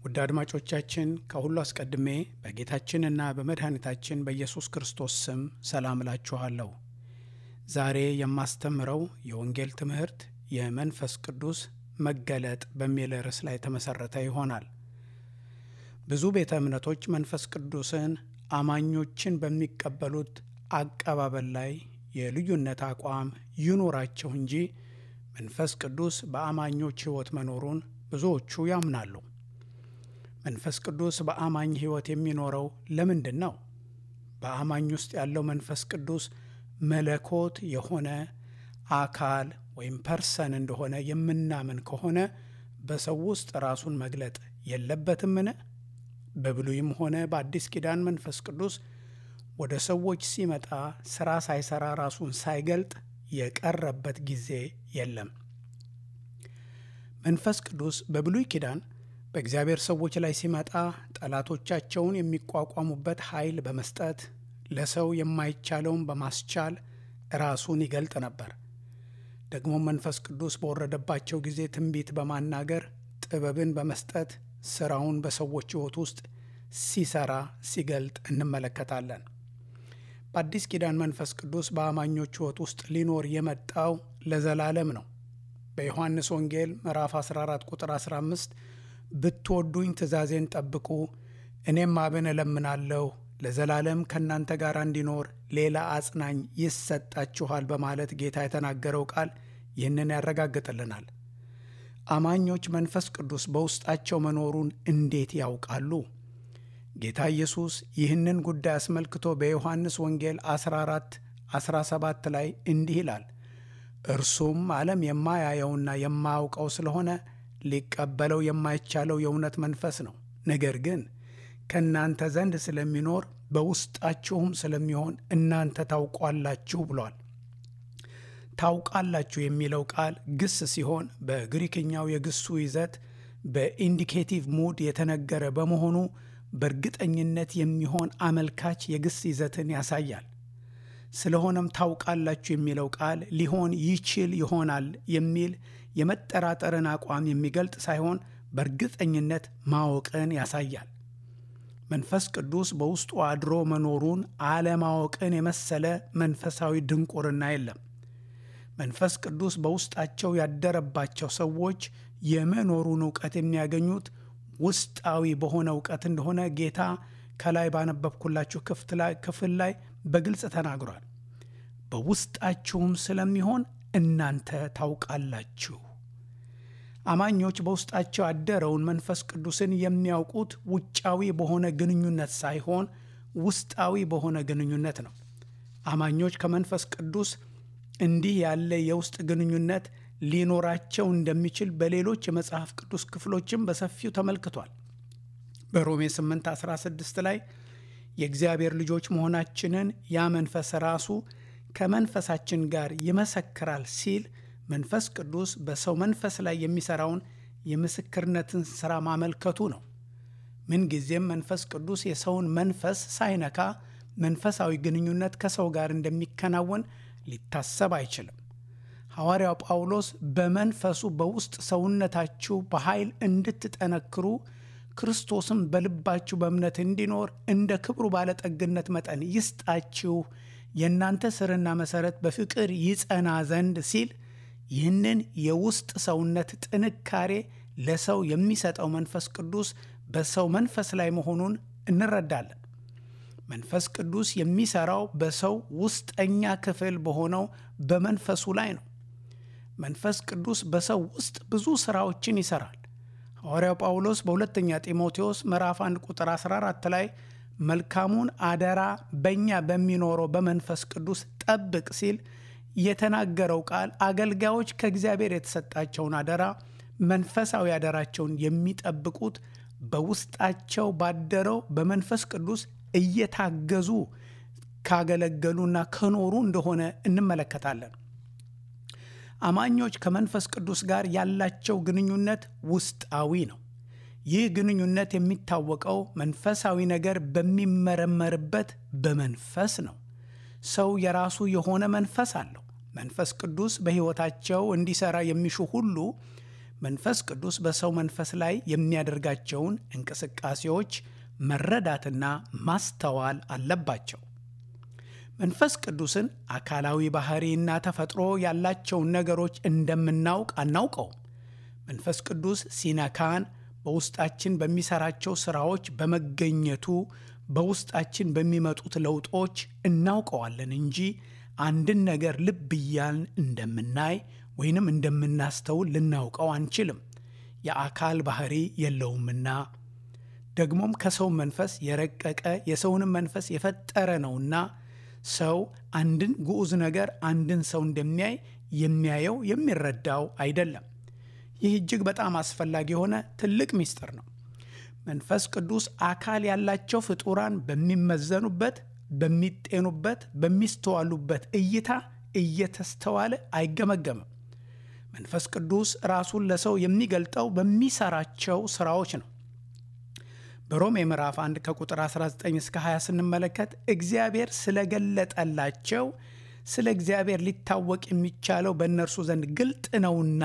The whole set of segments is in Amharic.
ውድ አድማጮቻችን ከሁሉ አስቀድሜ በጌታችንና በመድኃኒታችን በኢየሱስ ክርስቶስ ስም ሰላም እላችኋለሁ። ዛሬ የማስተምረው የወንጌል ትምህርት የመንፈስ ቅዱስ መገለጥ በሚል ርዕስ ላይ የተመሠረተ ይሆናል። ብዙ ቤተ እምነቶች መንፈስ ቅዱስን አማኞችን በሚቀበሉት አቀባበል ላይ የልዩነት አቋም ይኑራቸው እንጂ መንፈስ ቅዱስ በአማኞች ሕይወት መኖሩን ብዙዎቹ ያምናሉ። መንፈስ ቅዱስ በአማኝ ሕይወት የሚኖረው ለምንድን ነው? በአማኝ ውስጥ ያለው መንፈስ ቅዱስ መለኮት የሆነ አካል ወይም ፐርሰን እንደሆነ የምናምን ከሆነ በሰው ውስጥ ራሱን መግለጥ የለበትምን? በብሉይም ሆነ በአዲስ ኪዳን መንፈስ ቅዱስ ወደ ሰዎች ሲመጣ ሥራ ሳይሰራ ራሱን ሳይገልጥ የቀረበት ጊዜ የለም። መንፈስ ቅዱስ በብሉይ ኪዳን በእግዚአብሔር ሰዎች ላይ ሲመጣ ጠላቶቻቸውን የሚቋቋሙበት ኃይል በመስጠት ለሰው የማይቻለውን በማስቻል ራሱን ይገልጥ ነበር። ደግሞ መንፈስ ቅዱስ በወረደባቸው ጊዜ ትንቢት በማናገር ጥበብን በመስጠት ሥራውን በሰዎች ሕይወት ውስጥ ሲሰራ ሲገልጥ እንመለከታለን። በአዲስ ኪዳን መንፈስ ቅዱስ በአማኞች ሕይወት ውስጥ ሊኖር የመጣው ለዘላለም ነው። በዮሐንስ ወንጌል ምዕራፍ 14 ቁጥር 15 ብትወዱኝ ትእዛዜን ጠብቁ፣ እኔም አብን እለምናለሁ ለዘላለም ከእናንተ ጋር እንዲኖር ሌላ አጽናኝ ይሰጣችኋል በማለት ጌታ የተናገረው ቃል ይህንን ያረጋግጥልናል። አማኞች መንፈስ ቅዱስ በውስጣቸው መኖሩን እንዴት ያውቃሉ? ጌታ ኢየሱስ ይህንን ጉዳይ አስመልክቶ በዮሐንስ ወንጌል 14 17 ላይ እንዲህ ይላል፣ እርሱም ዓለም የማያየውና የማያውቀው ስለሆነ ሊቀበለው የማይቻለው የእውነት መንፈስ ነው። ነገር ግን ከእናንተ ዘንድ ስለሚኖር በውስጣችሁም ስለሚሆን እናንተ ታውቋላችሁ ብሏል። ታውቃላችሁ የሚለው ቃል ግስ ሲሆን በግሪክኛው የግሱ ይዘት በኢንዲኬቲቭ ሙድ የተነገረ በመሆኑ በእርግጠኝነት የሚሆን አመልካች የግስ ይዘትን ያሳያል። ስለሆነም ታውቃላችሁ የሚለው ቃል ሊሆን ይችል ይሆናል የሚል የመጠራጠርን አቋም የሚገልጥ ሳይሆን በእርግጠኝነት ማወቅን ያሳያል። መንፈስ ቅዱስ በውስጡ አድሮ መኖሩን አለማወቅን የመሰለ መንፈሳዊ ድንቁርና የለም። መንፈስ ቅዱስ በውስጣቸው ያደረባቸው ሰዎች የመኖሩን እውቀት የሚያገኙት ውስጣዊ በሆነ እውቀት እንደሆነ ጌታ ከላይ ባነበብኩላችሁ ክፍል ላይ በግልጽ ተናግሯል። በውስጣችሁም ስለሚሆን እናንተ ታውቃላችሁ። አማኞች በውስጣቸው ያደረውን መንፈስ ቅዱስን የሚያውቁት ውጫዊ በሆነ ግንኙነት ሳይሆን ውስጣዊ በሆነ ግንኙነት ነው። አማኞች ከመንፈስ ቅዱስ እንዲህ ያለ የውስጥ ግንኙነት ሊኖራቸው እንደሚችል በሌሎች የመጽሐፍ ቅዱስ ክፍሎችም በሰፊው ተመልክቷል። በሮሜ 8 16 ላይ የእግዚአብሔር ልጆች መሆናችንን ያ መንፈስ ራሱ ከመንፈሳችን ጋር ይመሰክራል ሲል መንፈስ ቅዱስ በሰው መንፈስ ላይ የሚሰራውን የምስክርነትን ሥራ ማመልከቱ ነው። ምንጊዜም መንፈስ ቅዱስ የሰውን መንፈስ ሳይነካ መንፈሳዊ ግንኙነት ከሰው ጋር እንደሚከናወን ሊታሰብ አይችልም። ሐዋርያው ጳውሎስ በመንፈሱ በውስጥ ሰውነታችሁ በኃይል እንድትጠነክሩ ክርስቶስም በልባችሁ በእምነት እንዲኖር እንደ ክብሩ ባለጠግነት መጠን ይስጣችሁ የእናንተ ስርና መሠረት በፍቅር ይጸና ዘንድ ሲል ይህንን የውስጥ ሰውነት ጥንካሬ ለሰው የሚሰጠው መንፈስ ቅዱስ በሰው መንፈስ ላይ መሆኑን እንረዳለን። መንፈስ ቅዱስ የሚሰራው በሰው ውስጠኛ ክፍል በሆነው በመንፈሱ ላይ ነው። መንፈስ ቅዱስ በሰው ውስጥ ብዙ ሥራዎችን ይሠራል። ሐዋርያው ጳውሎስ በሁለተኛ ጢሞቴዎስ ምዕራፍ 1 ቁጥር 14 ላይ መልካሙን አደራ በእኛ በሚኖረው በመንፈስ ቅዱስ ጠብቅ ሲል የተናገረው ቃል አገልጋዮች ከእግዚአብሔር የተሰጣቸውን አደራ መንፈሳዊ አደራቸውን የሚጠብቁት በውስጣቸው ባደረው በመንፈስ ቅዱስ እየታገዙ ካገለገሉና ከኖሩ እንደሆነ እንመለከታለን። አማኞች ከመንፈስ ቅዱስ ጋር ያላቸው ግንኙነት ውስጣዊ ነው። ይህ ግንኙነት የሚታወቀው መንፈሳዊ ነገር በሚመረመርበት በመንፈስ ነው። ሰው የራሱ የሆነ መንፈስ አለው። መንፈስ ቅዱስ በሕይወታቸው እንዲሠራ የሚሹ ሁሉ መንፈስ ቅዱስ በሰው መንፈስ ላይ የሚያደርጋቸውን እንቅስቃሴዎች መረዳትና ማስተዋል አለባቸው። መንፈስ ቅዱስን አካላዊ ባህሪና ተፈጥሮ ያላቸውን ነገሮች እንደምናውቅ አናውቀውም። መንፈስ ቅዱስ ሲነካን በውስጣችን በሚሰራቸው ስራዎች በመገኘቱ በውስጣችን በሚመጡት ለውጦች እናውቀዋለን እንጂ አንድን ነገር ልብ እያልን እንደምናይ ወይንም እንደምናስተውል ልናውቀው አንችልም። የአካል ባህሪ የለውምና ደግሞም ከሰው መንፈስ የረቀቀ የሰውንም መንፈስ የፈጠረ ነውና ሰው አንድን ግዑዝ ነገር አንድን ሰው እንደሚያይ የሚያየው የሚረዳው አይደለም። ይህ እጅግ በጣም አስፈላጊ የሆነ ትልቅ ምስጢር ነው። መንፈስ ቅዱስ አካል ያላቸው ፍጡራን በሚመዘኑበት፣ በሚጤኑበት፣ በሚስተዋሉበት እይታ እየተስተዋለ አይገመገምም። መንፈስ ቅዱስ ራሱን ለሰው የሚገልጠው በሚሰራቸው ስራዎች ነው። በሮሜ ምዕራፍ 1 ከቁጥር 19 እስከ 20 ስንመለከት እግዚአብሔር ስለገለጠላቸው ስለ እግዚአብሔር ሊታወቅ የሚቻለው በእነርሱ ዘንድ ግልጥ ነውና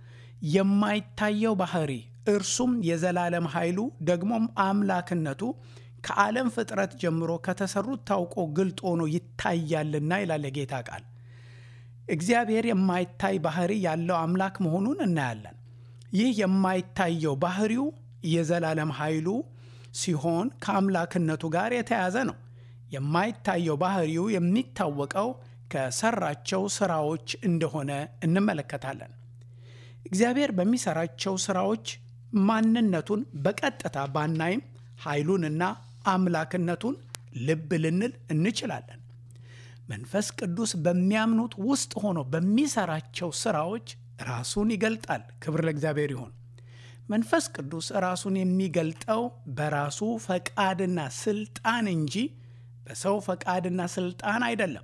የማይታየው ባህሪ እርሱም የዘላለም ኃይሉ ደግሞም አምላክነቱ ከዓለም ፍጥረት ጀምሮ ከተሰሩት ታውቆ ግልጥ ሆኖ ይታያልና ይላል የጌታ ቃል። እግዚአብሔር የማይታይ ባህሪ ያለው አምላክ መሆኑን እናያለን። ይህ የማይታየው ባህሪው የዘላለም ኃይሉ ሲሆን ከአምላክነቱ ጋር የተያያዘ ነው። የማይታየው ባህሪው የሚታወቀው ከሰራቸው ስራዎች እንደሆነ እንመለከታለን። እግዚአብሔር በሚሰራቸው ስራዎች ማንነቱን በቀጥታ ባናይም ኃይሉንና አምላክነቱን ልብ ልንል እንችላለን። መንፈስ ቅዱስ በሚያምኑት ውስጥ ሆኖ በሚሰራቸው ስራዎች ራሱን ይገልጣል። ክብር ለእግዚአብሔር ይሁን። መንፈስ ቅዱስ ራሱን የሚገልጠው በራሱ ፈቃድና ስልጣን እንጂ በሰው ፈቃድና ስልጣን አይደለም።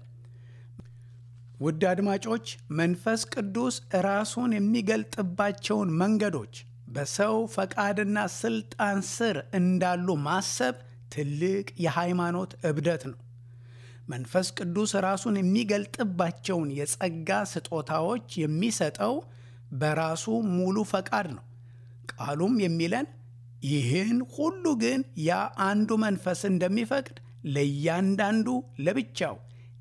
ውድ አድማጮች፣ መንፈስ ቅዱስ ራሱን የሚገልጥባቸውን መንገዶች በሰው ፈቃድና ስልጣን ስር እንዳሉ ማሰብ ትልቅ የሃይማኖት እብደት ነው። መንፈስ ቅዱስ ራሱን የሚገልጥባቸውን የጸጋ ስጦታዎች የሚሰጠው በራሱ ሙሉ ፈቃድ ነው። ቃሉም የሚለን ይህን ሁሉ ግን ያ አንዱ መንፈስ እንደሚፈቅድ ለእያንዳንዱ ለብቻው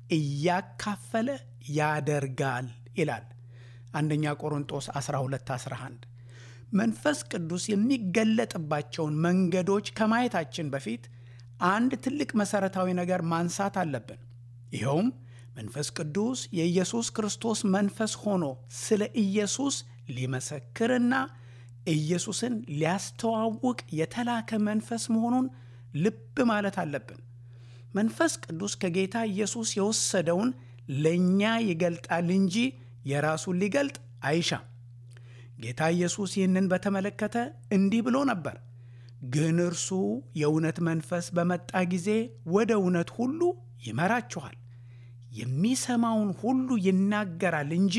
እያካፈለ ያደርጋል ይላል። አንደኛ ቆሮንጦስ 12 11 መንፈስ ቅዱስ የሚገለጥባቸውን መንገዶች ከማየታችን በፊት አንድ ትልቅ መሠረታዊ ነገር ማንሳት አለብን። ይኸውም መንፈስ ቅዱስ የኢየሱስ ክርስቶስ መንፈስ ሆኖ ስለ ኢየሱስ ሊመሰክርና ኢየሱስን ሊያስተዋውቅ የተላከ መንፈስ መሆኑን ልብ ማለት አለብን። መንፈስ ቅዱስ ከጌታ ኢየሱስ የወሰደውን ለእኛ ይገልጣል እንጂ የራሱን ሊገልጥ አይሻም። ጌታ ኢየሱስ ይህንን በተመለከተ እንዲህ ብሎ ነበር፣ ግን እርሱ የእውነት መንፈስ በመጣ ጊዜ ወደ እውነት ሁሉ ይመራችኋል፣ የሚሰማውን ሁሉ ይናገራል እንጂ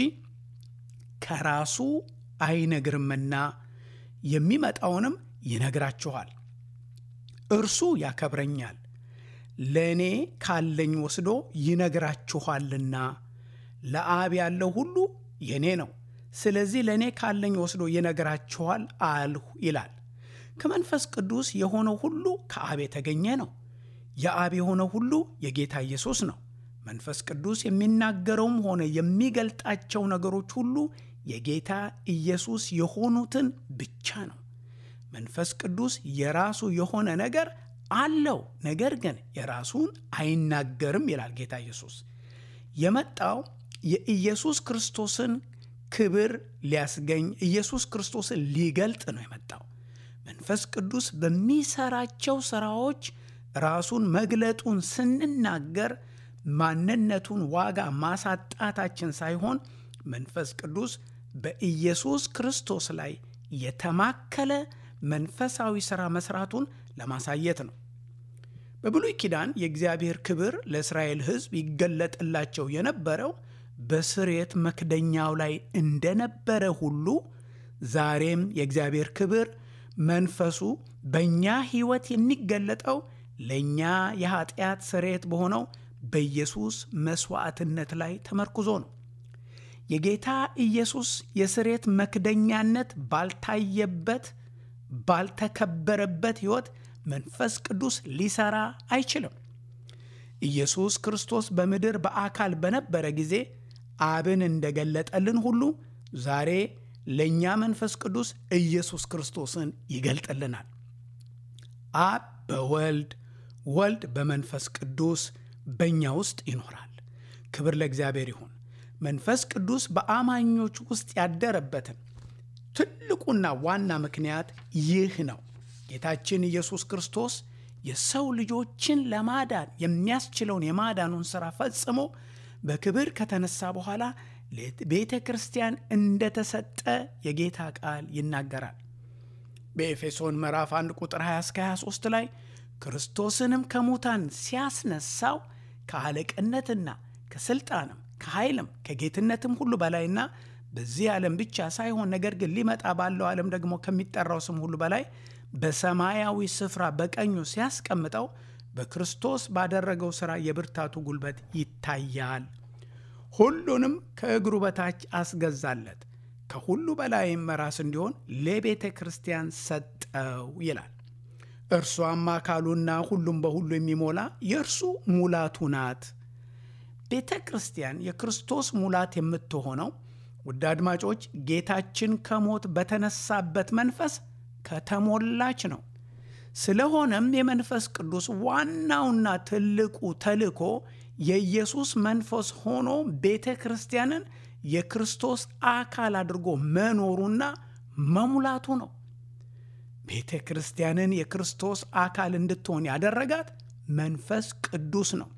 ከራሱ አይነግርምና የሚመጣውንም ይነግራችኋል። እርሱ ያከብረኛል፣ ለእኔ ካለኝ ወስዶ ይነግራችኋልና ለአብ ያለው ሁሉ የእኔ ነው። ስለዚህ ለእኔ ካለኝ ወስዶ ይነግራችኋል አልሁ ይላል። ከመንፈስ ቅዱስ የሆነው ሁሉ ከአብ የተገኘ ነው። የአብ የሆነው ሁሉ የጌታ ኢየሱስ ነው። መንፈስ ቅዱስ የሚናገረውም ሆነ የሚገልጣቸው ነገሮች ሁሉ የጌታ ኢየሱስ የሆኑትን ብቻ ነው። መንፈስ ቅዱስ የራሱ የሆነ ነገር አለው፣ ነገር ግን የራሱን አይናገርም ይላል ጌታ ኢየሱስ። የመጣው የኢየሱስ ክርስቶስን ክብር ሊያስገኝ ኢየሱስ ክርስቶስን ሊገልጥ ነው የመጣው። መንፈስ ቅዱስ በሚሰራቸው ስራዎች ራሱን መግለጡን ስንናገር ማንነቱን ዋጋ ማሳጣታችን ሳይሆን መንፈስ ቅዱስ በኢየሱስ ክርስቶስ ላይ የተማከለ መንፈሳዊ ሥራ መስራቱን ለማሳየት ነው። በብሉይ ኪዳን የእግዚአብሔር ክብር ለእስራኤል ሕዝብ ይገለጥላቸው የነበረው በስርየት መክደኛው ላይ እንደነበረ ሁሉ ዛሬም የእግዚአብሔር ክብር መንፈሱ በእኛ ሕይወት የሚገለጠው ለእኛ የኃጢአት ስርየት በሆነው በኢየሱስ መሥዋዕትነት ላይ ተመርኩዞ ነው። የጌታ ኢየሱስ የስሬት መክደኛነት ባልታየበት ባልተከበረበት ሕይወት መንፈስ ቅዱስ ሊሰራ አይችልም። ኢየሱስ ክርስቶስ በምድር በአካል በነበረ ጊዜ አብን እንደገለጠልን ሁሉ ዛሬ ለእኛ መንፈስ ቅዱስ ኢየሱስ ክርስቶስን ይገልጥልናል። አብ በወልድ ወልድ በመንፈስ ቅዱስ በእኛ ውስጥ ይኖራል። ክብር ለእግዚአብሔር ይሁን። መንፈስ ቅዱስ በአማኞች ውስጥ ያደረበትን ትልቁና ዋና ምክንያት ይህ ነው። ጌታችን ኢየሱስ ክርስቶስ የሰው ልጆችን ለማዳን የሚያስችለውን የማዳኑን ሥራ ፈጽሞ በክብር ከተነሳ በኋላ ቤተ ክርስቲያን እንደተሰጠ የጌታ ቃል ይናገራል። በኤፌሶን ምዕራፍ 1 ቁጥር 20 እስከ 23 ላይ ክርስቶስንም ከሙታን ሲያስነሳው ከአለቅነትና ከሥልጣንም ከኃይልም ከጌትነትም ሁሉ በላይና በዚህ ዓለም ብቻ ሳይሆን ነገር ግን ሊመጣ ባለው ዓለም ደግሞ ከሚጠራው ስም ሁሉ በላይ በሰማያዊ ስፍራ በቀኙ ሲያስቀምጠው በክርስቶስ ባደረገው ሥራ የብርታቱ ጉልበት ይታያል። ሁሉንም ከእግሩ በታች አስገዛለት፣ ከሁሉ በላይም ራስ እንዲሆን ለቤተ ክርስቲያን ሰጠው ይላል። እርሷም አካሉና ሁሉም በሁሉ የሚሞላ የእርሱ ሙላቱ ናት። ቤተ ክርስቲያን የክርስቶስ ሙላት የምትሆነው ውድ አድማጮች ጌታችን ከሞት በተነሳበት መንፈስ ከተሞላች ነው። ስለሆነም የመንፈስ ቅዱስ ዋናውና ትልቁ ተልእኮ የኢየሱስ መንፈስ ሆኖ ቤተ ክርስቲያንን የክርስቶስ አካል አድርጎ መኖሩና መሙላቱ ነው። ቤተ ክርስቲያንን የክርስቶስ አካል እንድትሆን ያደረጋት መንፈስ ቅዱስ ነው።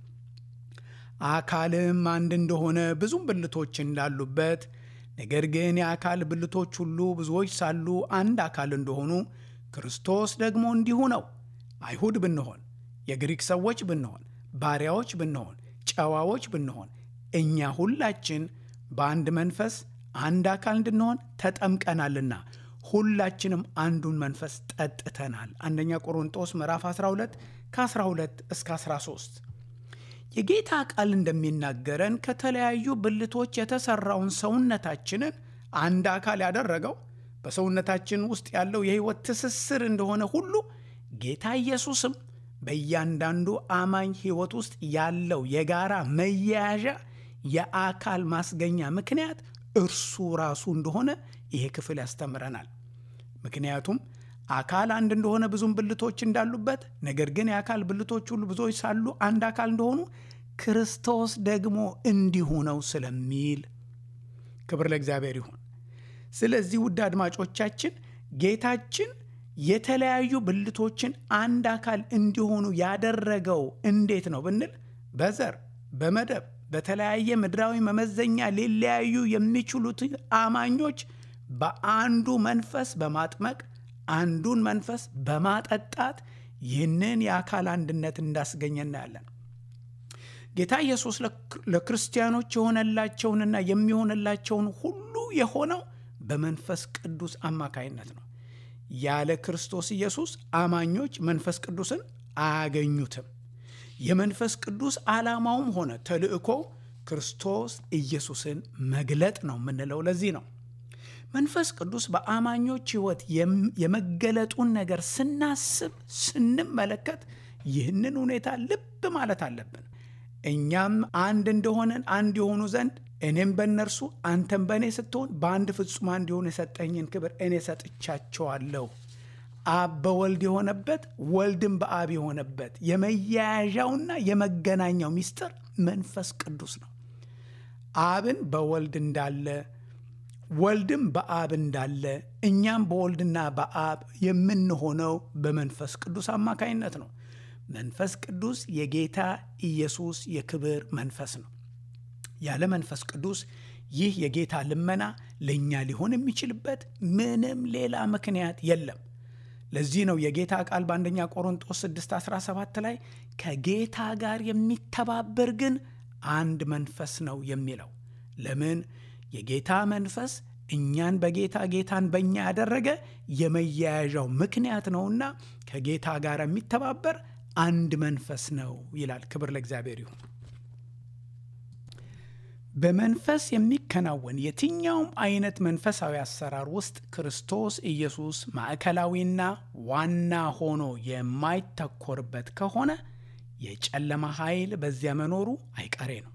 አካልም አንድ እንደሆነ ብዙም ብልቶች እንዳሉበት ነገር ግን የአካል ብልቶች ሁሉ ብዙዎች ሳሉ አንድ አካል እንደሆኑ ክርስቶስ ደግሞ እንዲሁ ነው። አይሁድ ብንሆን፣ የግሪክ ሰዎች ብንሆን፣ ባሪያዎች ብንሆን፣ ጨዋዎች ብንሆን እኛ ሁላችን በአንድ መንፈስ አንድ አካል እንድንሆን ተጠምቀናልና ሁላችንም አንዱን መንፈስ ጠጥተናል። አንደኛ ቆሮንጦስ ምዕራፍ 12 ከ12 እስከ 13 የጌታ ቃል እንደሚናገረን ከተለያዩ ብልቶች የተሰራውን ሰውነታችንን አንድ አካል ያደረገው በሰውነታችን ውስጥ ያለው የሕይወት ትስስር እንደሆነ ሁሉ ጌታ ኢየሱስም በእያንዳንዱ አማኝ ሕይወት ውስጥ ያለው የጋራ መያያዣ የአካል ማስገኛ ምክንያት እርሱ ራሱ እንደሆነ ይሄ ክፍል ያስተምረናል። ምክንያቱም አካል አንድ እንደሆነ ብዙም ብልቶች እንዳሉበት፣ ነገር ግን የአካል ብልቶች ሁሉ ብዙዎች ሳሉ አንድ አካል እንደሆኑ ክርስቶስ ደግሞ እንዲሁ ነው ስለሚል ክብር ለእግዚአብሔር ይሁን። ስለዚህ ውድ አድማጮቻችን ጌታችን የተለያዩ ብልቶችን አንድ አካል እንዲሆኑ ያደረገው እንዴት ነው ብንል በዘር በመደብ በተለያየ ምድራዊ መመዘኛ ሊለያዩ የሚችሉት አማኞች በአንዱ መንፈስ በማጥመቅ አንዱን መንፈስ በማጠጣት ይህንን የአካል አንድነት እንዳስገኘ እናያለን። ጌታ ኢየሱስ ለክርስቲያኖች የሆነላቸውንና የሚሆንላቸውን ሁሉ የሆነው በመንፈስ ቅዱስ አማካይነት ነው። ያለ ክርስቶስ ኢየሱስ አማኞች መንፈስ ቅዱስን አያገኙትም። የመንፈስ ቅዱስ ዓላማውም ሆነ ተልእኮው ክርስቶስ ኢየሱስን መግለጥ ነው የምንለው ለዚህ ነው። መንፈስ ቅዱስ በአማኞች ሕይወት የመገለጡን ነገር ስናስብ ስንመለከት ይህንን ሁኔታ ልብ ማለት አለብን። እኛም አንድ እንደሆነን አንድ የሆኑ ዘንድ እኔም በእነርሱ አንተም በእኔ ስትሆን በአንድ ፍጹም አንድ የሆኑ የሰጠኝን ክብር እኔ ሰጥቻቸዋለሁ። አብ በወልድ የሆነበት ወልድም በአብ የሆነበት የመያያዣውና የመገናኛው ምስጢር መንፈስ ቅዱስ ነው። አብን በወልድ እንዳለ ወልድም በአብ እንዳለ እኛም በወልድና በአብ የምንሆነው በመንፈስ ቅዱስ አማካይነት ነው። መንፈስ ቅዱስ የጌታ ኢየሱስ የክብር መንፈስ ነው። ያለ መንፈስ ቅዱስ ይህ የጌታ ልመና ለእኛ ሊሆን የሚችልበት ምንም ሌላ ምክንያት የለም። ለዚህ ነው የጌታ ቃል በአንደኛ ቆሮንጦስ 6 17 ላይ ከጌታ ጋር የሚተባበር ግን አንድ መንፈስ ነው የሚለው። ለምን? የጌታ መንፈስ እኛን በጌታ ጌታን በእኛ ያደረገ የመያያዣው ምክንያት ነውና ከጌታ ጋር የሚተባበር አንድ መንፈስ ነው ይላል። ክብር ለእግዚአብሔር ይሁን። በመንፈስ የሚከናወን የትኛውም አይነት መንፈሳዊ አሰራር ውስጥ ክርስቶስ ኢየሱስ ማዕከላዊና ዋና ሆኖ የማይተኮርበት ከሆነ የጨለማ ኃይል በዚያ መኖሩ አይቀሬ ነው።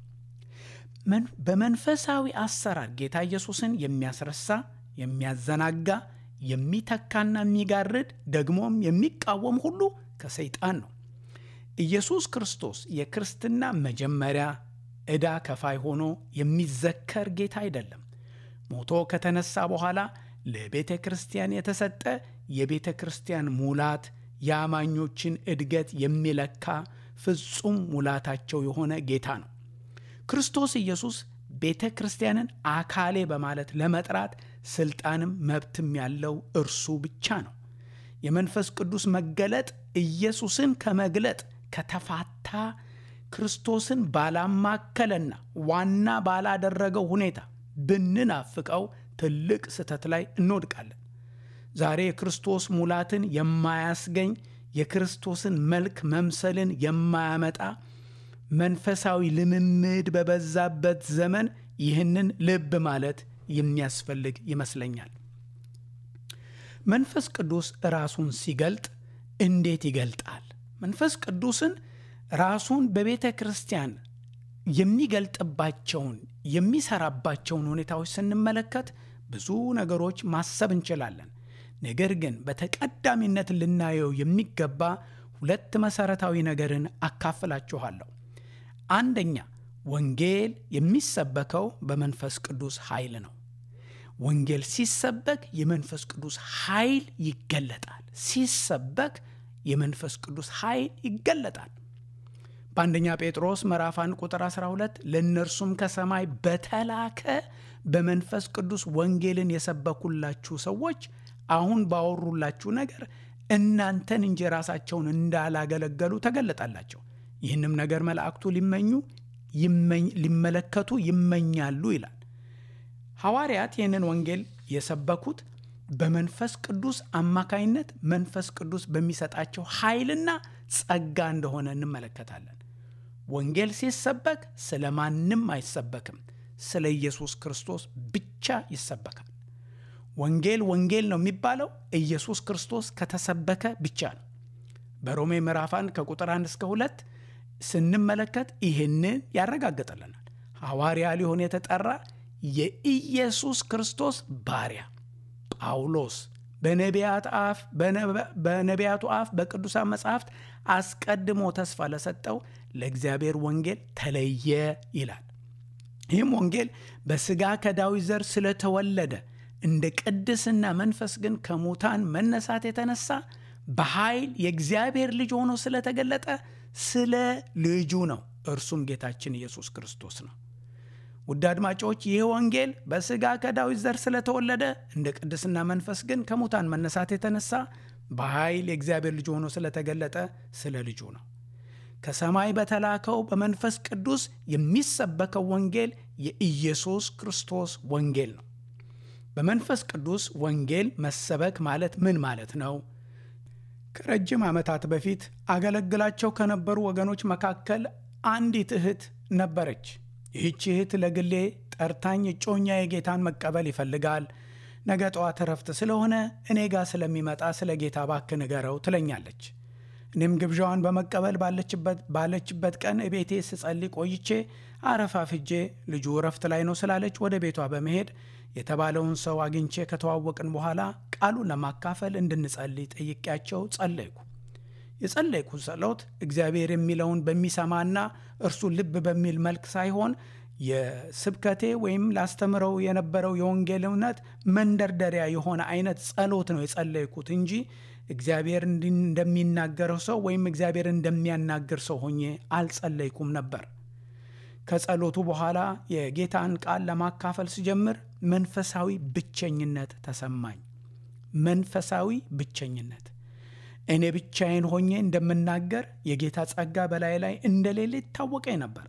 በመንፈሳዊ አሰራር ጌታ ኢየሱስን የሚያስረሳ፣ የሚያዘናጋ፣ የሚተካና የሚጋርድ ደግሞም የሚቃወም ሁሉ ከሰይጣን ነው። ኢየሱስ ክርስቶስ የክርስትና መጀመሪያ ዕዳ ከፋይ ሆኖ የሚዘከር ጌታ አይደለም። ሞቶ ከተነሳ በኋላ ለቤተ ክርስቲያን የተሰጠ የቤተ ክርስቲያን ሙላት የአማኞችን እድገት የሚለካ ፍጹም ሙላታቸው የሆነ ጌታ ነው። ክርስቶስ ኢየሱስ ቤተ ክርስቲያንን አካሌ በማለት ለመጥራት ስልጣንም መብትም ያለው እርሱ ብቻ ነው። የመንፈስ ቅዱስ መገለጥ ኢየሱስን ከመግለጥ ከተፋታ ክርስቶስን ባላማከለና ዋና ባላደረገው ሁኔታ ብንናፍቀው ትልቅ ስህተት ላይ እንወድቃለን። ዛሬ የክርስቶስ ሙላትን የማያስገኝ የክርስቶስን መልክ መምሰልን የማያመጣ መንፈሳዊ ልምምድ በበዛበት ዘመን ይህንን ልብ ማለት የሚያስፈልግ ይመስለኛል። መንፈስ ቅዱስ ራሱን ሲገልጥ እንዴት ይገልጣል? መንፈስ ቅዱስን ራሱን በቤተ ክርስቲያን የሚገልጥባቸውን የሚሰራባቸውን ሁኔታዎች ስንመለከት ብዙ ነገሮች ማሰብ እንችላለን። ነገር ግን በተቀዳሚነት ልናየው የሚገባ ሁለት መሠረታዊ ነገርን አካፍላችኋለሁ። አንደኛ ወንጌል የሚሰበከው በመንፈስ ቅዱስ ኃይል ነው። ወንጌል ሲሰበክ የመንፈስ ቅዱስ ኃይል ይገለጣል። ሲሰበክ የመንፈስ ቅዱስ ኃይል ይገለጣል። በአንደኛ ጴጥሮስ ምዕራፍ 1 ቁጥር 12 ለእነርሱም ከሰማይ በተላከ በመንፈስ ቅዱስ ወንጌልን የሰበኩላችሁ ሰዎች አሁን ባወሩላችሁ ነገር እናንተን እንጂ ራሳቸውን እንዳላገለገሉ ተገለጣላቸው። ይህንም ነገር መላእክቱ ሊመኙ ሊመለከቱ ይመኛሉ ይላል። ሐዋርያት ይህንን ወንጌል የሰበኩት በመንፈስ ቅዱስ አማካይነት መንፈስ ቅዱስ በሚሰጣቸው ኃይልና ጸጋ እንደሆነ እንመለከታለን። ወንጌል ሲሰበክ ስለ ማንም አይሰበክም፣ ስለ ኢየሱስ ክርስቶስ ብቻ ይሰበካል። ወንጌል ወንጌል ነው የሚባለው ኢየሱስ ክርስቶስ ከተሰበከ ብቻ ነው። በሮሜ ምዕራፍ 1 ከቁጥር 1 እስከ 2 ስንመለከት ይህንን ያረጋግጥልናል። ሐዋርያ ሊሆን የተጠራ የኢየሱስ ክርስቶስ ባሪያ ጳውሎስ በነቢያት አፍ በነቢያቱ አፍ በቅዱሳን መጻሕፍት አስቀድሞ ተስፋ ለሰጠው ለእግዚአብሔር ወንጌል ተለየ ይላል። ይህም ወንጌል በሥጋ ከዳዊት ዘር ስለተወለደ እንደ ቅድስና መንፈስ ግን ከሙታን መነሳት የተነሳ በኃይል የእግዚአብሔር ልጅ ሆኖ ስለተገለጠ ስለ ልጁ ነው። እርሱም ጌታችን ኢየሱስ ክርስቶስ ነው። ውድ አድማጮች ይህ ወንጌል በሥጋ ከዳዊት ዘር ስለተወለደ እንደ ቅድስና መንፈስ ግን ከሙታን መነሳት የተነሳ በኃይል የእግዚአብሔር ልጅ ሆኖ ስለተገለጠ ስለ ልጁ ነው። ከሰማይ በተላከው በመንፈስ ቅዱስ የሚሰበከው ወንጌል የኢየሱስ ክርስቶስ ወንጌል ነው። በመንፈስ ቅዱስ ወንጌል መሰበክ ማለት ምን ማለት ነው? ከረጅም ዓመታት በፊት አገለግላቸው ከነበሩ ወገኖች መካከል አንዲት እህት ነበረች። ይህች እህት ለግሌ ጠርታኝ እጮኛ የጌታን መቀበል ይፈልጋል፣ ነገ ጠዋት እረፍት ስለሆነ እኔ ጋር ስለሚመጣ ስለ ጌታ እባክህ ንገረው ትለኛለች። እኔም ግብዣዋን በመቀበል ባለችበት ቀን ቤቴ ስጸልይ ቆይቼ አረፋፍጄ ልጁ እረፍት ላይ ነው ስላለች ወደ ቤቷ በመሄድ የተባለውን ሰው አግኝቼ ከተዋወቅን በኋላ ቃሉን ለማካፈል እንድንጸልይ ጠይቄያቸው ጸለይኩ። የጸለይኩ ጸሎት እግዚአብሔር የሚለውን በሚሰማና እርሱ ልብ በሚል መልክ ሳይሆን የስብከቴ ወይም ላስተምረው የነበረው የወንጌል እውነት መንደርደሪያ የሆነ አይነት ጸሎት ነው የጸለይኩት እንጂ እግዚአብሔር እንደሚናገረው ሰው ወይም እግዚአብሔር እንደሚያናግር ሰው ሆኜ አልጸለይኩም ነበር። ከጸሎቱ በኋላ የጌታን ቃል ለማካፈል ስጀምር መንፈሳዊ ብቸኝነት ተሰማኝ። መንፈሳዊ ብቸኝነት እኔ ብቻዬን ሆኜ እንደምናገር የጌታ ጸጋ በላይ ላይ እንደሌለ ይታወቀኝ ነበር።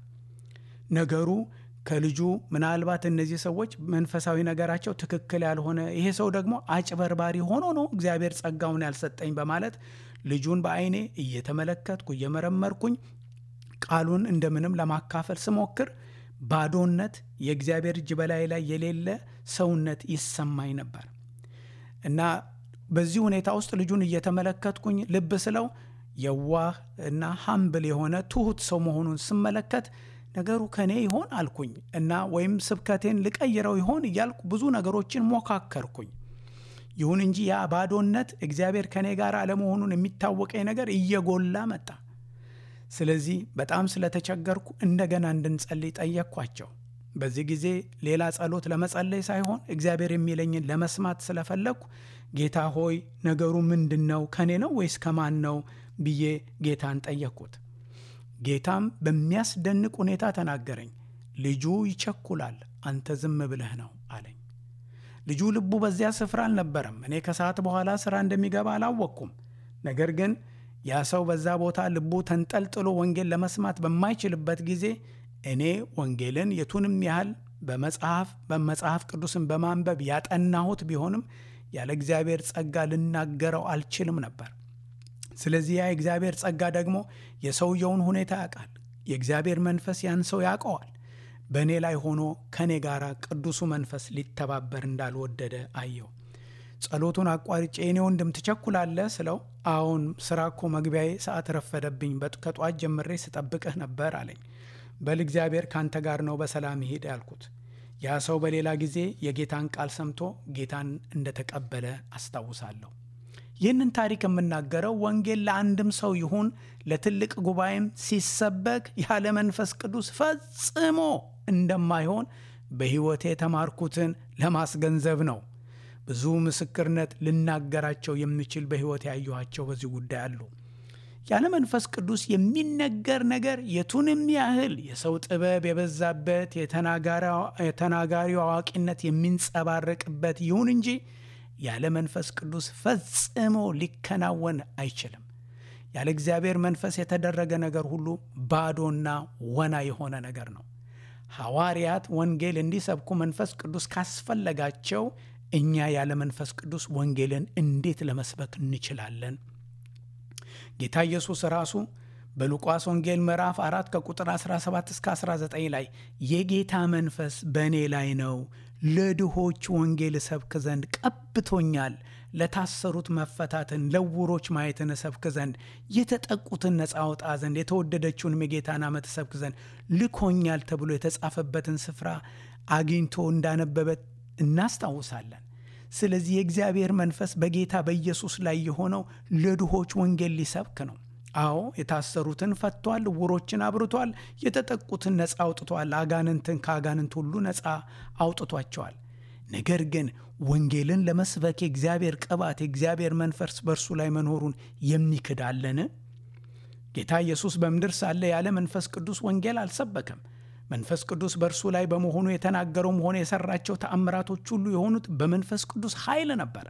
ነገሩ ከልጁ ምናልባት እነዚህ ሰዎች መንፈሳዊ ነገራቸው ትክክል ያልሆነ ይሄ ሰው ደግሞ አጭበርባሪ ሆኖ ነው እግዚአብሔር ጸጋውን ያልሰጠኝ በማለት ልጁን በዓይኔ እየተመለከትኩ እየመረመርኩኝ ቃሉን እንደምንም ለማካፈል ስሞክር ባዶነት፣ የእግዚአብሔር እጅ በላይ ላይ የሌለ ሰውነት ይሰማኝ ነበር እና በዚህ ሁኔታ ውስጥ ልጁን እየተመለከትኩኝ ልብ ስለው የዋህ እና ሀምብል የሆነ ትሁት ሰው መሆኑን ስመለከት ነገሩ ከኔ ይሆን አልኩኝ እና ወይም ስብከቴን ልቀይረው ይሆን እያልኩ ብዙ ነገሮችን ሞካከርኩኝ። ይሁን እንጂ ያ ባዶነት እግዚአብሔር ከኔ ጋር አለመሆኑን የሚታወቀኝ ነገር እየጎላ መጣ። ስለዚህ በጣም ስለተቸገርኩ እንደገና እንድንጸልይ ጠየቅኳቸው። በዚህ ጊዜ ሌላ ጸሎት ለመጸለይ ሳይሆን እግዚአብሔር የሚለኝን ለመስማት ስለፈለግኩ ጌታ ሆይ ነገሩ ምንድን ነው? ከኔ ነው ወይስ ከማን ነው ብዬ ጌታን ጠየቅኩት። ጌታም በሚያስደንቅ ሁኔታ ተናገረኝ። ልጁ ይቸኩላል፣ አንተ ዝም ብለህ ነው አለኝ። ልጁ ልቡ በዚያ ስፍራ አልነበረም። እኔ ከሰዓት በኋላ ሥራ እንደሚገባ አላወቅኩም። ነገር ግን ያ ሰው በዛ ቦታ ልቡ ተንጠልጥሎ ወንጌል ለመስማት በማይችልበት ጊዜ እኔ ወንጌልን የቱንም ያህል በመጽሐፍ በመጽሐፍ ቅዱስን በማንበብ ያጠናሁት ቢሆንም ያለ እግዚአብሔር ጸጋ ልናገረው አልችልም ነበር። ስለዚህ ያ የእግዚአብሔር ጸጋ ደግሞ የሰውየውን ሁኔታ ያውቃል። የእግዚአብሔር መንፈስ ያን ሰው ያውቀዋል። በእኔ ላይ ሆኖ ከእኔ ጋር ቅዱሱ መንፈስ ሊተባበር እንዳልወደደ አየው። ጸሎቱን አቋርጬ እኔ ወንድም ትቸኩላለህ ስለው፣ አዎን ስራ እኮ መግቢያዬ ሰዓት ረፈደብኝ፣ ከጧት ጀምሬ ስጠብቅህ ነበር አለኝ። በል እግዚአብሔር ካንተ ጋር ነው፣ በሰላም ሂድ ያልኩት። ያ ሰው በሌላ ጊዜ የጌታን ቃል ሰምቶ ጌታን እንደተቀበለ አስታውሳለሁ። ይህንን ታሪክ የምናገረው ወንጌል ለአንድም ሰው ይሁን ለትልቅ ጉባኤም ሲሰበክ ያለ መንፈስ ቅዱስ ፈጽሞ እንደማይሆን በሕይወቴ የተማርኩትን ለማስገንዘብ ነው። ብዙ ምስክርነት ልናገራቸው የምችል በሕይወት ያየኋቸው በዚህ ጉዳይ አሉ። ያለ መንፈስ ቅዱስ የሚነገር ነገር የቱንም ያህል የሰው ጥበብ የበዛበት የተናጋሪው አዋቂነት የሚንጸባረቅበት ይሁን እንጂ ያለ መንፈስ ቅዱስ ፈጽሞ ሊከናወን አይችልም። ያለ እግዚአብሔር መንፈስ የተደረገ ነገር ሁሉ ባዶና ወና የሆነ ነገር ነው። ሐዋርያት ወንጌል እንዲሰብኩ መንፈስ ቅዱስ ካስፈለጋቸው እኛ ያለ መንፈስ ቅዱስ ወንጌልን እንዴት ለመስበክ እንችላለን? ጌታ ኢየሱስ ራሱ በሉቃስ ወንጌል ምዕራፍ 4 ከቁጥር 17 እስከ 19 ላይ የጌታ መንፈስ በእኔ ላይ ነው፣ ለድሆች ወንጌል እሰብክ ዘንድ ቀብቶኛል፣ ለታሰሩት መፈታትን፣ ለዕውሮች ማየትን እሰብክ ዘንድ፣ የተጠቁትን ነፃ አውጣ ዘንድ፣ የተወደደችውንም የጌታን ዓመት እሰብክ ዘንድ ልኮኛል ተብሎ የተጻፈበትን ስፍራ አግኝቶ እንዳነበበ እናስታውሳለን። ስለዚህ የእግዚአብሔር መንፈስ በጌታ በኢየሱስ ላይ የሆነው ለድሆች ወንጌል ሊሰብክ ነው። አዎ የታሰሩትን ፈቷል፣ ዕውሮችን አብርቷል፣ የተጠቁትን ነፃ አውጥቷል፣ አጋንንትን ከአጋንንት ሁሉ ነፃ አውጥቷቸዋል። ነገር ግን ወንጌልን ለመስበክ የእግዚአብሔር ቅባት የእግዚአብሔር መንፈስ በእርሱ ላይ መኖሩን የሚክዳለን? ጌታ ኢየሱስ በምድር ሳለ ያለ መንፈስ ቅዱስ ወንጌል አልሰበከም። መንፈስ ቅዱስ በእርሱ ላይ በመሆኑ የተናገረውም ሆነ የሰራቸው ተአምራቶች ሁሉ የሆኑት በመንፈስ ቅዱስ ኃይል ነበር።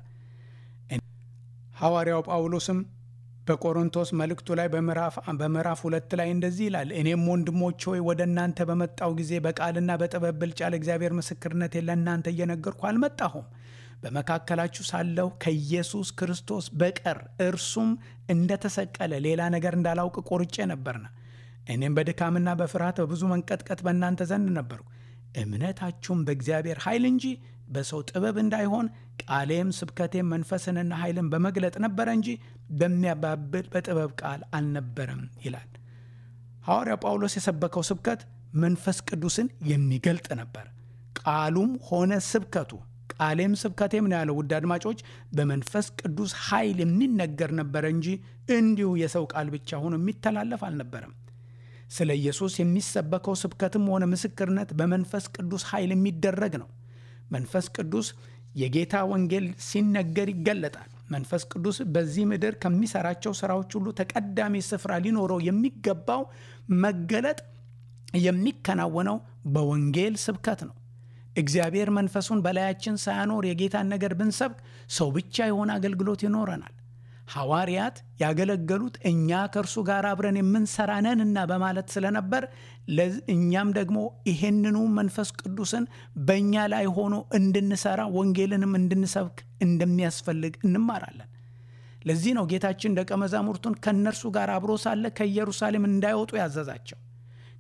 ሐዋርያው ጳውሎስም በቆሮንቶስ መልእክቱ ላይ በምዕራፍ ሁለት ላይ እንደዚህ ይላል፣ እኔም ወንድሞች ሆይ ወደ እናንተ በመጣው ጊዜ በቃልና በጥበብ ብልጫ ለእግዚአብሔር ምስክርነት ለእናንተ እየነገርኩ አልመጣሁም። በመካከላችሁ ሳለሁ ከኢየሱስ ክርስቶስ በቀር እርሱም እንደተሰቀለ ሌላ ነገር እንዳላውቅ ቆርጬ ነበርና እኔም በድካምና በፍርሃት በብዙ መንቀጥቀጥ በእናንተ ዘንድ ነበርኩ። እምነታችሁም በእግዚአብሔር ኃይል እንጂ በሰው ጥበብ እንዳይሆን ቃሌም ስብከቴም መንፈስንና ኃይልን በመግለጥ ነበረ እንጂ በሚያባብል በጥበብ ቃል አልነበረም ይላል። ሐዋርያው ጳውሎስ የሰበከው ስብከት መንፈስ ቅዱስን የሚገልጥ ነበር። ቃሉም ሆነ ስብከቱ ቃሌም ስብከቴም ነው ያለው። ውድ አድማጮች፣ በመንፈስ ቅዱስ ኃይል የሚነገር ነበረ እንጂ እንዲሁ የሰው ቃል ብቻ ሆኖ የሚተላለፍ አልነበረም። ስለ ኢየሱስ የሚሰበከው ስብከትም ሆነ ምስክርነት በመንፈስ ቅዱስ ኃይል የሚደረግ ነው። መንፈስ ቅዱስ የጌታ ወንጌል ሲነገር ይገለጣል። መንፈስ ቅዱስ በዚህ ምድር ከሚሰራቸው ስራዎች ሁሉ ተቀዳሚ ስፍራ ሊኖረው የሚገባው መገለጥ የሚከናወነው በወንጌል ስብከት ነው። እግዚአብሔር መንፈሱን በላያችን ሳያኖር የጌታን ነገር ብንሰብክ ሰው ብቻ የሆነ አገልግሎት ይኖረናል። ሐዋርያት ያገለገሉት እኛ ከእርሱ ጋር አብረን የምንሰራ ነንና በማለት ስለነበር እኛም ደግሞ ይሄንኑ መንፈስ ቅዱስን በእኛ ላይ ሆኖ እንድንሰራ ወንጌልንም እንድንሰብክ እንደሚያስፈልግ እንማራለን። ለዚህ ነው ጌታችን ደቀ መዛሙርቱን ከእነርሱ ጋር አብሮ ሳለ ከኢየሩሳሌም እንዳይወጡ ያዘዛቸው።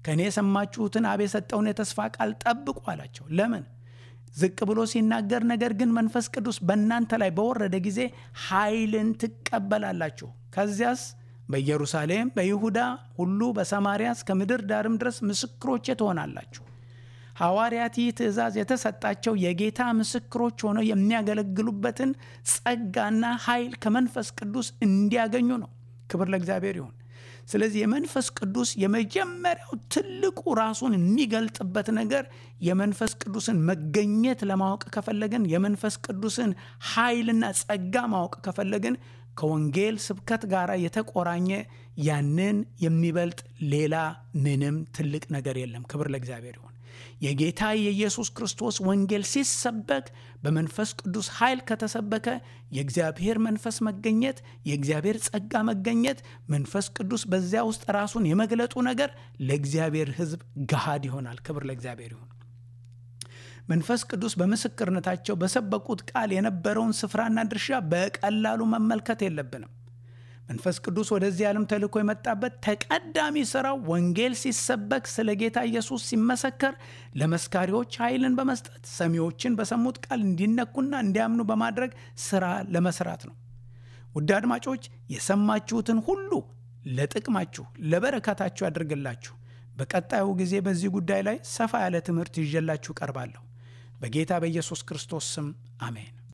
ከእኔ የሰማችሁትን አብ የሰጠውን የተስፋ ቃል ጠብቁ አላቸው። ለምን? ዝቅ ብሎ ሲናገር ነገር ግን መንፈስ ቅዱስ በእናንተ ላይ በወረደ ጊዜ ኃይልን ትቀበላላችሁ። ከዚያስ በኢየሩሳሌም፣ በይሁዳ ሁሉ፣ በሰማርያ እስከ ምድር ዳርም ድረስ ምስክሮቼ ትሆናላችሁ። ሐዋርያት ይህ ትእዛዝ የተሰጣቸው የጌታ ምስክሮች ሆነው የሚያገለግሉበትን ጸጋና ኃይል ከመንፈስ ቅዱስ እንዲያገኙ ነው። ክብር ለእግዚአብሔር ይሁን። ስለዚህ የመንፈስ ቅዱስ የመጀመሪያው ትልቁ ራሱን የሚገልጥበት ነገር የመንፈስ ቅዱስን መገኘት ለማወቅ ከፈለግን የመንፈስ ቅዱስን ኃይልና ጸጋ ማወቅ ከፈለግን ከወንጌል ስብከት ጋር የተቆራኘ ያንን የሚበልጥ ሌላ ምንም ትልቅ ነገር የለም። ክብር ለእግዚአብሔር ይሁን። የጌታ የኢየሱስ ክርስቶስ ወንጌል ሲሰበክ በመንፈስ ቅዱስ ኃይል ከተሰበከ የእግዚአብሔር መንፈስ መገኘት፣ የእግዚአብሔር ጸጋ መገኘት፣ መንፈስ ቅዱስ በዚያ ውስጥ ራሱን የመግለጡ ነገር ለእግዚአብሔር ሕዝብ ገሃድ ይሆናል። ክብር ለእግዚአብሔር ይሁን። መንፈስ ቅዱስ በምስክርነታቸው በሰበኩት ቃል የነበረውን ስፍራና ድርሻ በቀላሉ መመልከት የለብንም። መንፈስ ቅዱስ ወደዚህ ዓለም ተልኮ የመጣበት ተቀዳሚ ሥራው ወንጌል ሲሰበክ ስለ ጌታ ኢየሱስ ሲመሰከር ለመስካሪዎች ኃይልን በመስጠት ሰሚዎችን በሰሙት ቃል እንዲነኩና እንዲያምኑ በማድረግ ሥራ ለመስራት ነው። ውድ አድማጮች የሰማችሁትን ሁሉ ለጥቅማችሁ ለበረከታችሁ ያድርግላችሁ። በቀጣዩ ጊዜ በዚህ ጉዳይ ላይ ሰፋ ያለ ትምህርት ይዤላችሁ ቀርባለሁ። በጌታ በኢየሱስ ክርስቶስ ስም አሜን።